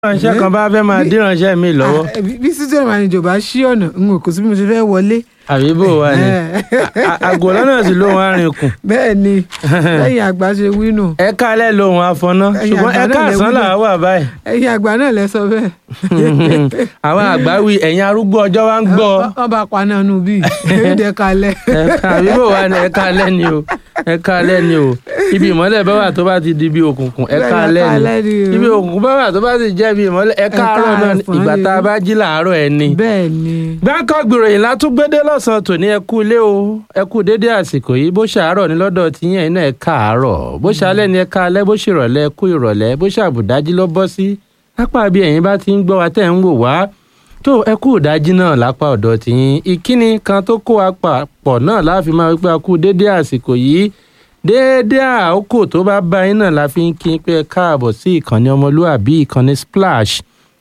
ránṣẹ́ kan bá fẹ́ máa dín ránṣẹ́ mi lọ́wọ́ Ah, bí studio manager bá ṣí ọ̀nà n ò kò sí bí mo ṣe fẹ́ wọlé. àbí bò wá ni àgò lọ́nà sí lóhun arìnkùn bẹ́ẹ̀ ni lẹ́yìn àgbà ṣe wí nù ẹ kálẹ̀ lóhun afọná Ẹ̀yin ṣùgbọ́n ẹ àgbà náà lẹ káàsán wí là wà báyìí ẹ̀yin àgbà náà lẹ sọ bẹ́ẹ̀. àwọn àgbà wí ẹ̀yin arúgbó ọjọ́ wa ń gbọ́ wọ́n bá paná nù bí èdè kalẹ̀. ẹ ká- àbí bò wá ni ẹ kálẹ̀ ni o ẹ kálẹ̀ ni o ibi ìmọ́lẹ̀ bá wà tó bá ti di bí òkùnkùn ẹ Bẹ́ẹ̀ ni, kálẹ̀ ẹ kálẹ̀ ni ni o. ibi òkùnkùn bá wà tó bá ti jẹ́ bí ìmọ́lẹ̀ ẹ káàárọ̀ náà ni. káàsán ìgbà ni. tá a bá jí làárọ̀ ẹ ni. bẹ́ẹ̀ ni. gbáǹkọ́ gbìròyìn látúgbédé lọ́sàn-án tòní ẹ kú ilé o ẹ kú dédé àsìkò yìí bó ṣàárọ̀ ní lọ́dọ̀ tí yẹn náà ẹ káàárọ̀ bó ṣalẹ́ ni ẹ káalẹ́ bó ṣèrọ̀lẹ́ ẹ kú ìrọ̀lẹ́ bó ṣàbùdájí ló bọ́ sí lápá bí ẹ̀yin bá ti ń gbọ́ wa tẹ̀ ń wò wá tó ẹ kú ìdájí náà lápá ọ̀dọ̀ tìyín ìkíni kan tó kó wa papọ̀ náà láàfin máa wípé a kú dédé àsìkò yìí déédé àkókò tó bá bá yín náà la fi ń kí n pé ẹ káàbọ̀ sí ìkànnì ọmọlúàbí ìkànnì splash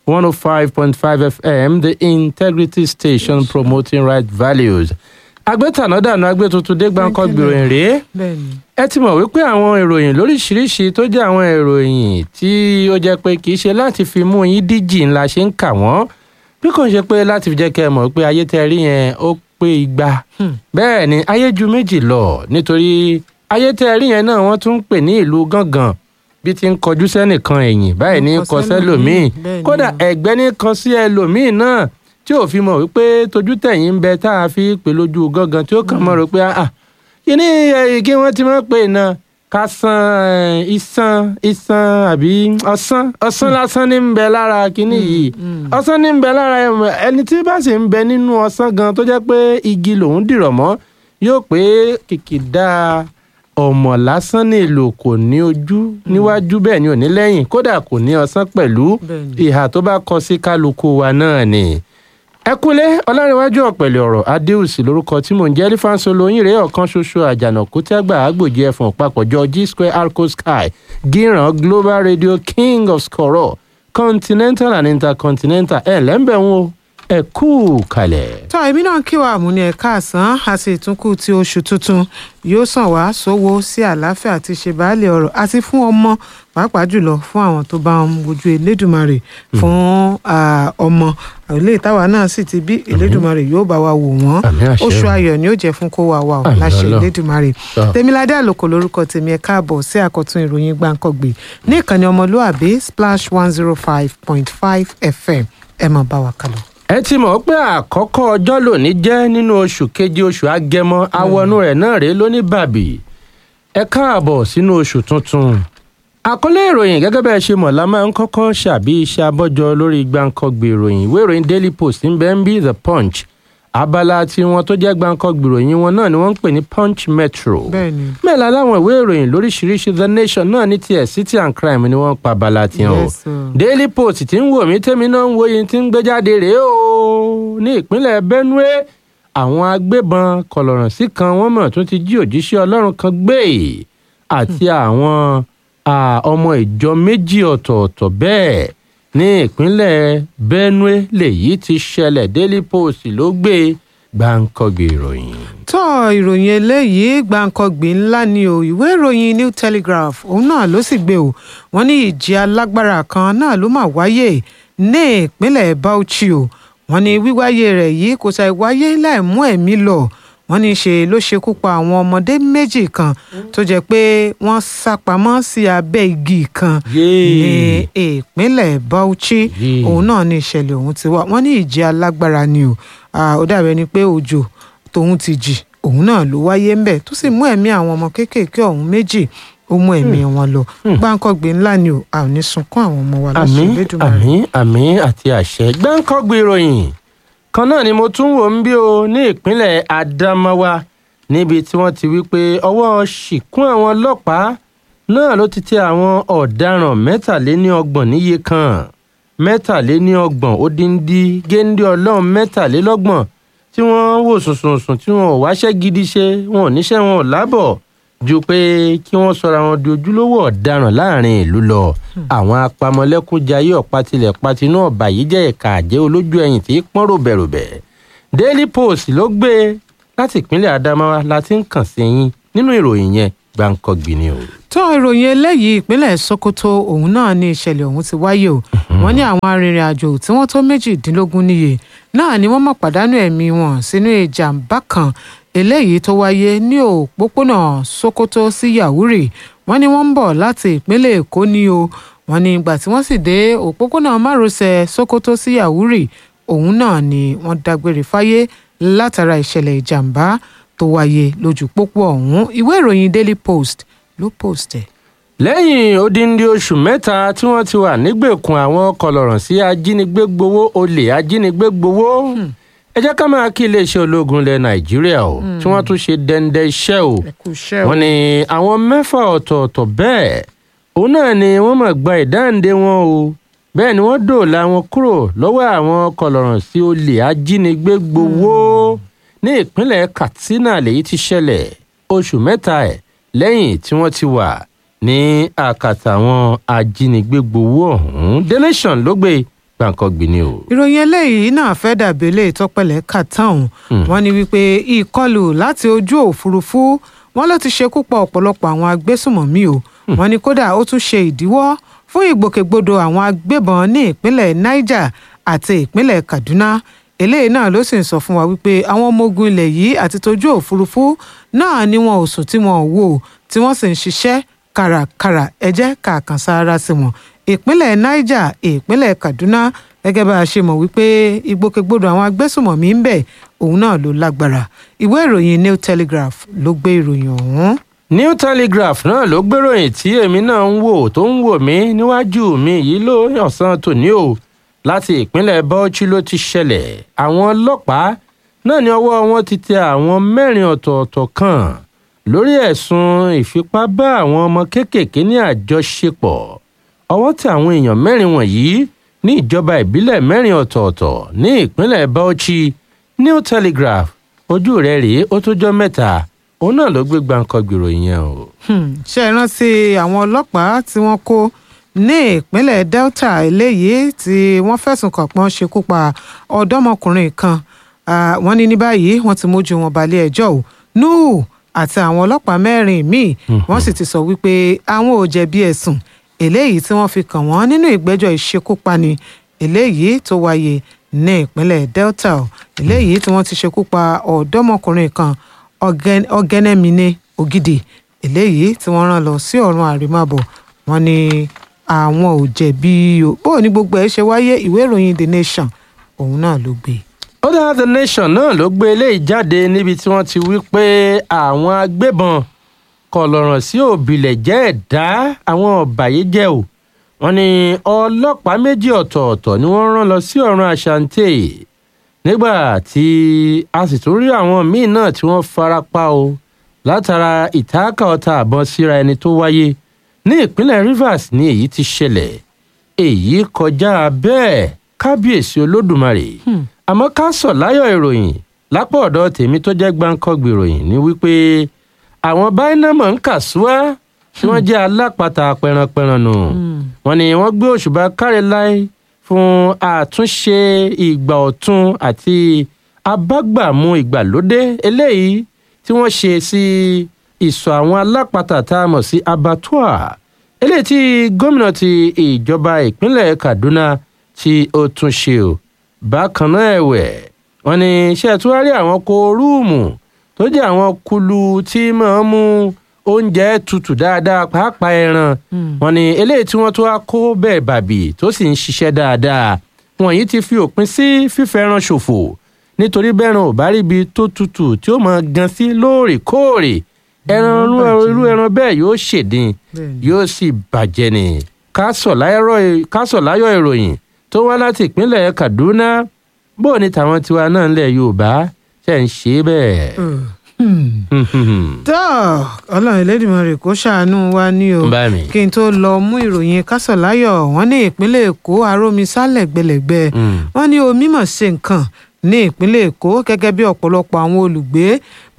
105.5 FM, the integrity station promoting right values. agbétànádànù agbétuntun dé gbáǹkọ́ gbìròyìn rèé bẹ́ẹ̀ ni. ẹ ti mọ̀ wípé àwọn ìròyìn lóríṣiríṣi tó jẹ́ àwọn ìròyìn tí ó jẹ́ pé kì í ṣe láti fi mú yín díjì ńlá ṣe ń kà wọ́n bí kò ń ṣe pé láti fi jẹ́ kẹ́ ẹ mọ̀ pé ayé tẹ́ rí yẹn ó pé igba Hmm. bẹ́ẹ̀ ni ayé ju méjì lọ nítorí ayé tẹ́ rí yẹn náà wọ́n tún ń pè ní ìlú gángan bí ti ń kọjú sẹ́nìkan ẹ̀yìn báyìí ní Ń kọ kọ sẹ́lòmíì sẹ́lòmíì, bẹ́ẹ̀ ni kódà o. ẹ̀gbẹ́ ní kan sí ẹlòmíì náà tí ò fi mọ̀ wípé tójú tẹ̀yìn ń bẹ tá a fi pè lójú gángan tí ó kàn mọ́ rò pé ah kíní ẹ̀, kí wọ́n ti máa pè náà ká san ẹ̀, iṣan iṣan àbí ọ̀sán ọ̀sán lásán ní ń bẹ lára kíní yìí ọ̀sán ní ń bẹ lára ẹ̀, ẹni tí bá sì ń bẹ nínú ọ̀sán gan tó jẹ́ pé igi lòún dìrọ̀ mọ́ yóò pé kìkìdá ọmọ lásán ní èlò kò ní ojú níwájú bẹ́ẹ̀ ni ò ní lẹ́yìn kódà kò ní ọ̀sán pẹ̀lú Bẹ́ẹ̀ ni. ìhà tó bá kọ sí kálukú wa náà ni ẹ kúlé ọlárẹ̀wájú ọ̀pẹ̀lẹ̀ ọ̀rọ̀ adéùsì lórúkọ tí mò ń jẹ́ lífàǹsọ lóyìn rèé ọ̀kan ṣoṣo àjànàkú tẹ́gbà àgbòjì ẹ̀fọ̀n papọ̀jọ g square arco sky gíran global radio king of skoro continental and intercontinental ẹ̀ lẹ́ńbẹ̀ ń wo ẹ kú kalẹ̀. tọ́ èmi náà kí wàá mú ní ẹ̀ka àsán àti ìtúnkù tí oṣù tuntun yóò sàn wá sówó sí àlàáfíà àti ṣèbálẹ̀ ọ̀rọ̀ àti fún ọmọ pàápàá jùlọ fún àwọn tó bá ń wojú elédùmarè fún ah, ọmọ ilé ìtawà náà sì ti bí elédùmarè yóò bá wa wò wọ́n Àmín àṣẹ. oṣù ayọ̀ ni ó jẹ́ fún kó wa wà ó Àmín láṣẹ Ọlọ́run. elédùmarè Tọ́. tèmiládé àlòkò lórúkọ tèmi ẹ káàbọ̀ sí àkọ́tún ìròyìn gbàǹkọ̀gbè ní ìkànnì ọmọlúàbí splash one zero five point five fm ẹ máa bá wa kálọ. ẹ ti mọ̀ pé àkọ́kọ́ ọjọ́ lòní jẹ́ nínú oṣù keje oṣù agẹmọ awọnú rẹ̀ náà rèé lóní bàbí ẹ káàbọ̀ sínú oṣù tuntun àkọlé ìròyìn gẹ́gẹ́ bẹ́ẹ̀ ṣe mọ̀ la máa ń kọ́kọ́ ṣàbí iṣẹ́ abọ́jọ lórí gbàǹkọ́gbè ìròyìn ìwé ìròyìn daily post ń bẹ́ ń bí the punch abala tiwọn tó jẹ́ gbàǹkọ́gbè ìròyìn wọn náà ni wọ́n ń pè ní punch metro bẹ́ẹ̀ ni. mẹ́la láwọn ìwé ìròyìn lóríṣiríṣi the nation náà ní tiẹ̀ city and crime ni wọ́n ń pa abala tiwọn o Yes, sir. daily post tí ń wò mí tẹ́mi náà ń wo yìí tí ń gbé jáde rèé o ní ìpínlẹ̀ benue àwọn agbébọn kọlọ̀rọ̀sí kan wọ́n mọ̀ tún ti jí òjíṣẹ́ ọlọ́run kan gbé àti àwọn à, ọmọ ìjọ méjì ọ̀tọ̀ọ̀tọ̀ bẹ́ẹ̀ ní ìpínlẹ̀ benue lèyí ti ṣẹlẹ̀ daily post ló gbé gbàǹkọ̀gbì ìròyìn. tó ìròyìn eléyìí gbàǹkangbì ńlá ni o ìwé ìròyìn new telegraph òun náà ló sì gbé o wọ́n ní ìjì alágbára kan náà ló mà wáyé ní ìpínlẹ̀ bauchi o wọ́n ní wíwáyé rẹ̀ yìí kò ṣàì wáyé láì mú ẹ̀mí lọ wọ́n ní ṣe ló ṣekú pa àwọn ọmọdé méjì kan tó jẹ́ pé wọ́n sá pamọ́ sí abẹ́ igi kan ní ìpínlẹ̀ bauchi Yéè. òun náà ní ìṣẹ̀lẹ̀ ọ̀hún ti wá wọ́n ní ìjì alágbára ni o Ah, ó dàbí ẹni pé òjò tóun ti jì òun náà ló wáyé ńbẹ̀ tó sì mú ẹ̀mí àwọn ọmọ kéékèèké ọ̀hún méjì ó mú ẹ̀mí wọn lọ gbáǹkọ́gbé ńlá ni o a ò ní sunkún àwọn ọmọ wa láṣẹ àmín Elédùmarè. àmín àmín àti àṣẹ gbáǹkọ́gbì ìròyìn kan náà ni mo tún wò ń bí o ní ìpínlẹ̀ Adamawa níbi tí wọ́n ti wí pé ọwọ́ ṣìkún àwọn ọlọ́pàá náà ló ti tẹ àwọn ọ̀daràn mẹ́tàléníọgbọ̀n níye kan mẹ́tàléníọgbọ̀n ó dín dí géńdé ọlọ́run mẹ́tàlélọ́gbọ̀n tí wọ́n wò sùnsùnsùn tí wọn ò wáṣẹ́ gidi ṣe wọn ò níṣẹ́ wọn ò lábọ̀ ju pé kí wọ́n sọra wọn di ojúlówó ọ̀daràn láàrin ìlú lọ àwọn apamọ́lẹ́kúnjayé ọ̀pátilẹ̀ patinú ọ̀bà yìí jẹ́ ẹ̀ka àjẹ́ olójú ẹ̀yìn tí í pọ́n ròbẹ̀ròbẹ̀ daily post ló gbé e láti ìpínlẹ̀ adamawa láti ń kàn sí yín nínú ìròyìn yẹn gbàǹkọ̀gbìn ni o. tó ìròyìn eléyìí ìpínlẹ̀ sokoto òun náà ní ìṣẹ̀lẹ̀ ọ̀hún ti wáyé o wọ́n ní àwọn arìnrìn-àjò tí wọ́n tó méjìdínlógún níye náà ni wọ́n mọ̀ pàdánù ẹ̀mí wọn sínú ìjàmbá kan eléyìí tó wáyé ní òpópónà sokoto sí yahuri wọ́n ní wọ́n ń bọ̀ láti ìpínlẹ̀ èkó ní o wọ́n ní ìgbà tí wọ́n sì dé òpópónà márosẹ̀ sokoto sí yahuri òun náà ni wọ́n dágbére fáyé látara ìṣẹ̀lẹ̀ ìjàmbá tó wáyé lójú pópó ọ̀hún ìwé ìròyìn daily post ló post ẹ̀. lẹ́yìn odindi oṣù mẹ́ta tí wọ́n ti wà nígbèkùn àwọn kọlọ̀rọ̀ sí ajínigbé gbowó olè ajínigbé gbowó ẹ jẹ́ ká máa kí iléeṣẹ́ ológun ilẹ̀ nàìjíríà o tí wọ́n tún ṣe dẹ́ndẹ́ iṣẹ́ o ẹ kú iṣẹ́ o. wọ́n ní àwọn mẹ́fà ọ̀tọ̀ọ̀tọ̀ bẹ́ẹ̀ òun náà ni wọ́n máa gba ìdáǹdè wọn o bẹ́ẹ̀ ni wọ́n dòòlà wọn kúrò lọ́wọ́ àwọn kọlọ̀rọ̀ sí olè ajínigbé gbowó ní ìpínlẹ̀ katsina lèyí ti ṣẹlẹ̀ oṣù mẹ́ta ẹ̀ lẹ́yìn tí wọ́n ti wà ní àkàtà àwọn ajínigbé gbowó ọ̀hún the nation ló gbé gbàǹkangbì ni o. ìròyìn eléyìí náà fẹ́ dàbí eléyìí tọ́pẹ̀lẹ̀ kà tán wọ́n ní wípé ìkọlù láti ojú òfurufú wọn ló ti ṣekú pa ọ̀pọ̀lọpọ̀ àwọn agbésùmọ̀mí o wọ́n ní kódà ó tún ṣe ìdíwọ́ fún ìgbòkègbodò àwọn agbébọn ní ìpínlẹ̀ niger àti ìpínlẹ̀ kaduna eléyìí náà ló sì ń sọ fún wa wípé àwọn ọmọ ogun ilẹ̀ yìí àti tójú òfurufú náà ni wọn ò sùn tí wọn ò wò tí wọ́n sì ń ṣiṣẹ́ kàràkàrà ẹ jẹ́ ká kàn sára sí wọn ìpínlẹ̀ niger ìpínlẹ̀ kaduna gẹ́gẹ́ bá a ṣe mọ̀ wípé ìgbòkègbodò àwọn agbésùmọ̀mí ń bẹ òun náà ló lágbára ìwé ìròyìn new telegraph ló gbé ìròyìn ọ̀hún. new telegraph náà ló gbéròyìn tí èmi náà ń wò tó ń wò mí níwájú mi yìí ló ọ̀sán tòní o láti ìpínlẹ̀ bauchi ló ti ṣẹlẹ̀ àwọn ọlọ́pàá náà ní ọwọ́ wọn ti tẹ àwọn mẹ́rin ọ̀tọ̀ọ̀tọ̀ kan lórí ẹ̀sùn ìfipá bá àwọn ọmọ kéékèèké ní àjọṣepọ̀ ọwọ́ tẹ àwọn èèyàn mẹ́rin wọ̀nyí ní ìjọba ìbílẹ̀ mẹ́rin ọ̀tọ̀ọ̀tọ̀ ní ìpínlẹ̀ bauchi new telegraph ojú rẹ̀ rèé ó tó jọ mẹ́ta òun náà ló gbé gbàǹkangbì ròyìn yẹn o. Hmm, ṣe é rántí àwọn ọlọ́pàá tí wọ́n kó ní ìpínlẹ̀ delta eléyìí tí wọ́n fẹ̀sùn kàn pọ́n ṣekú pa ọ̀dọ́mọkùnrin kan Ah, wọ́n ní ní báyìí wọ́n ti mójú wọn balẹ̀ ẹjọ́ o nuhu àti àwọn ọlọ́pàá mẹ́rin míì wọ́n sì ti sọ wípé àwọn ò jẹ̀bi ẹ̀sùn eléyìí tí wọ́n fi kàn wọ́n nínú ìgbẹ́jọ́ ìṣekúpani eléyìí tó wáyé ní ìpínlẹ̀ delta o eléyìí tí wọ́n ti ṣekú pa ọ̀dọ́mọkùnrin kan Ọ̀gẹ́n- ọ̀gẹ́nẹ́mìnì ògidì eléyìí tí wọ́n rán lọ sí ọ̀run àrímàbọ̀ wọ́n ní àwọn ò jẹ̀bi o bó ní gbogbo ẹ̀ ṣe wáyé ìwé ìròyìn the nation òun náà ló gbé e. ó dára the nation náà ló gbé eléyìí jáde níbi tí wọ́n ti wí pé àwọn agbébọn kọlọ̀ràn sí òbílẹ̀ jẹ́ ẹ̀dá àwọn ọ̀bàyéjẹ́ o wọ́n ní ọlọ́pàá méjì ọ̀tọ̀ọ̀tọ̀ ni wọ́n rán lọ sí ọ̀run àṣàǹtẹ̀ nígbà tí a sì tún rí àwọn míì náà tí wọ́n fara pa o látara ìtaákà ọta àbọn síra ẹni tó wáyé ní ìpínlẹ̀ rivers ní èyí ti ṣẹlẹ̀ èyí kọjá bẹ́ẹ̀ kábíyèsí olódùmarè àmọ́ ká sọ̀ láyọ̀ ìròyìn lápò ọ̀dọ̀ tèmi tó jẹ́ gbáǹkọ́gbì ìròyìn ni wípé àwọn báínámọ̀ ń kà súwá tí wọ́n jẹ́ alápatà pẹranpẹran nù wọ́n ní wọ́n gbé òṣùbà káre láì fún àtúnṣe ìgbà ọ̀tun àti abágbàmú ìgbàlódé eléyìí tí wọ́n ṣe sí ìsọ̀ àwọn alápatà tá a mọ̀ sí abattoir eléyìí tí gómìnà ti ìjọba ìpínlẹ̀ kaduna tí ó tún ṣe o bákan náà ẹ̀wẹ̀ wọ́n ní ṣe tí wọ́n rí àwọn kóórùmù tó jẹ́ àwọn kulu tí máa ń mú oúnjẹ tutù dáadáa pàápàá ẹran wọ́n ní eléyìí tí wọ́n tó wá kó bẹ́ẹ̀ bàbí tó sì ń ṣiṣẹ́ dáadáa wọ̀nyí ti fi òpin sí fífẹ́ràn ṣòfò nítorí bẹ́ẹ̀ràn ò bá ríbi tó tutù tí ó máa gan sí lóòrèkóòrè ẹran irú- irú ẹran bẹ́ẹ̀ yóò ṣèdín Bẹ́ẹ̀ni. yóò sì bàjẹ́ ni ká sọ̀ láyọ̀ ìròyìn tó wá láti ìpínlẹ̀ kaduna bó ni tàwọn tiwa náà ńlẹ̀ yorùbá ṣe ń ṣe bẹ́ẹ̀. tó ọlọ́run elédìmọ̀rẹ̀ kó ṣàánú wa ní o Bá mi. kí n tó lọ mú ìròyìn kásọ̀láyọ̀ wọ́n ní ìpínlẹ̀ èkó arómisá lẹ́gbẹ̀lẹ́gbẹ̀ Mm. wọ́n ní omi mọ̀ ṣe nǹkan ní ìpínlẹ̀ èkó gẹ́gẹ́ bí ọ̀pọ̀lọpọ̀ àwọn olùgbé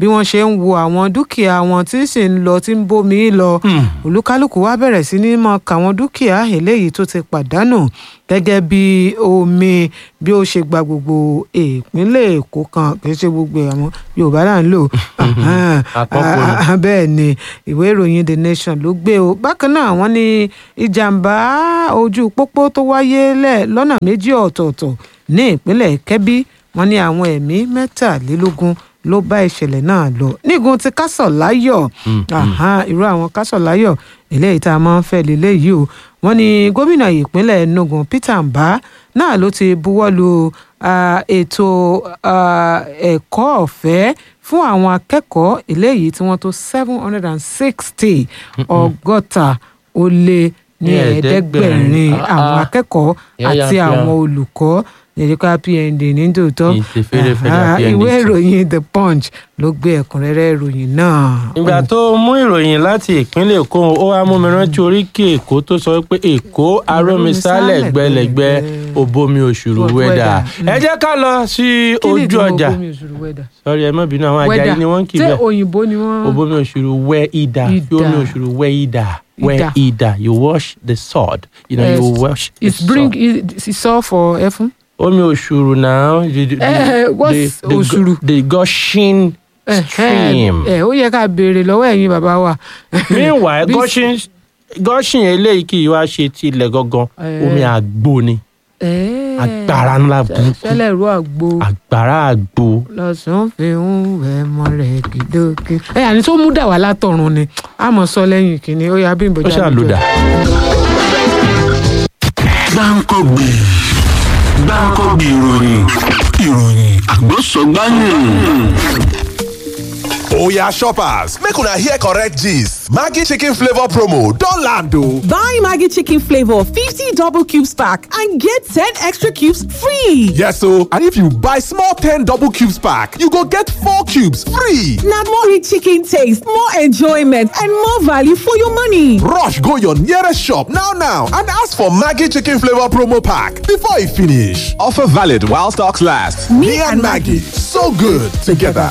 bí wọ́n ṣe ń wo àwọn dúkìá wọn tí sì ń lọ tí ń bómi lọ olúkálùkù wá bẹ̀rẹ̀ sí ní mọ kàwọn dúkìá eléyìí tó ti pàdánù gẹ́gẹ́ bí omi bí ó ṣe gba gbogbo ìpínlẹ̀ èkó kan kì í ṣe gbogbo àwọn yorùbá là ń lò Àkọ́kọ́ ni. bẹ́ẹ̀ ni ìwé ìròyìn the nation ló gbé o bákan náà wọ́n ní ìjàmbá ojú pópó tó wáyé lẹ̀ lọ́nà méjì ọ̀tọ̀ọ̀tọ̀ ní ìpínlẹ̀ kẹ́bí wọ́n ní àwọn ẹ̀mí mẹ́tàlélógún ló bá ìṣẹ̀lẹ̀ náà lọ nígun ti kásọ̀láyọ̀ Àhán, irú àwọn kásọ̀láyọ̀ eléyìí tá a máa ń fẹ́ lélẹ́yìí o wọ́n ní gómìnà ìpínlẹ̀ enugu peter mbah náà ló ti buwọ́ lu ah, ètò ah, ẹ̀kọ́ ọ̀fẹ́ fún àwọn akẹ́kọ̀ọ́ eléyìí tí wọ́n tó seven hundred and sixty ọgọ́ta ó lé ní Ní ẹ̀ẹ́dẹ́gbẹ̀rin. ẹ̀ẹ́dẹ́gbẹ̀rin Ah, àwọn ah. akẹ́kọ̀ọ́ Yáyà àti fíà. àwọn olùkọ́ yẹ̀dẹ́ká pnd ní tòótọ́ Kì í ṣe fẹ́rẹ́fẹ́ Àhá, dà PND. ìwé ìròyìn the punch ló gbé ẹ̀kúnrẹ́rẹ́ ìròyìn náà. ìgbà tó mú ìròyìn láti ìpínlẹ̀ èkó ó wá mú mi rántí oríkì èkó tó sọ pé èkó arómisálẹ̀ gbẹlẹ̀gbẹ́ òbomi òṣùrù wẹ́dà ẹ jẹ́ ká lọ sí Kí ni ojú ìtumọ̀ ọjà ògbómi òṣùrù wẹ́dà? sọrí ẹ má bínú àwọn ajayi Wẹ́dà. ni wọ́n ń kì í ṣé bẹ́ẹ̀ òyìnbó ni wọ́n. òbomi òṣùrù wẹ́ ìdà Idà. fi omi òṣùrù wẹ́ ìdà wẹ́ Idà. ìdà you wash the sword you know you Yes. wash the It's bring sword it- it's all for ẹfun. omi òṣùrù náà the the Eh, what's the- the òṣùrù? the gushing stream. ẹ ó yẹ ká béèrè lọ́wọ́ ẹ̀yin bàbá wa. meanwhile Bí- gushing gushing eléyìí kì í wá ṣe ti ilẹ̀ gangan Eh. omi àgbo ni Eh, agbára ńlá burúkú ṣẹlẹ̀ ru àgbo agbára àgbo lọ́sàn-án fi ń wẹ̀ mọ́ rẹ̀ kìdókè. ẹ àní tó mú dà wá látọ̀run ni a mọ̀ sọ lẹ́yìn kìíní ó yà bí ó ìbòjá ṣàlùdà. gbáǹkọ́gbì gbáǹkọ́gbì ìròyìn ìròyìn àgbọ̀sọ̀gbáyìn. Oya shoppers, make una hear correct gist. Maggi chicken flavor promo don land o. Buy Maggie Chicken Flavor 50 double cubes pack and get 10 extra cubes free. Yes o, and if you buy small 10 double cubes pack, you go get 4 cubes free. Now more rich chicken taste, more enjoyment, and more value for your money. Rush go your nearest shop now now and ask for Maggi chicken flavor promo pack before e finish. Offer valid while stocks last. Me, and Maggie, so good together.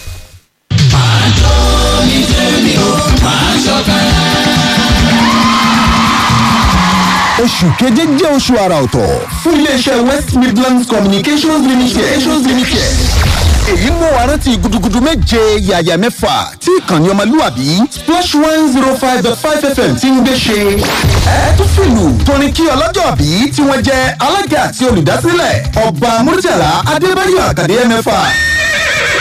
oṣù keje jẹ́ oṣù àrà ọ̀tọ̀ fún iléeṣẹ́ west midlands communications limited. communications limited. èyí mú wa rántí gudugudu méje yàyà mẹ́fà tí ìkànnì ọmọlúwàbí splash one zero five dot five fm ti ń gbé ṣe. ẹ tún fìlù tóní kí ọlọ́jọ́ bí tí wọ́n jẹ́ alága àti olùdásílẹ̀ ọba murtala adébáyọ̀ àkàdé mẹ́fà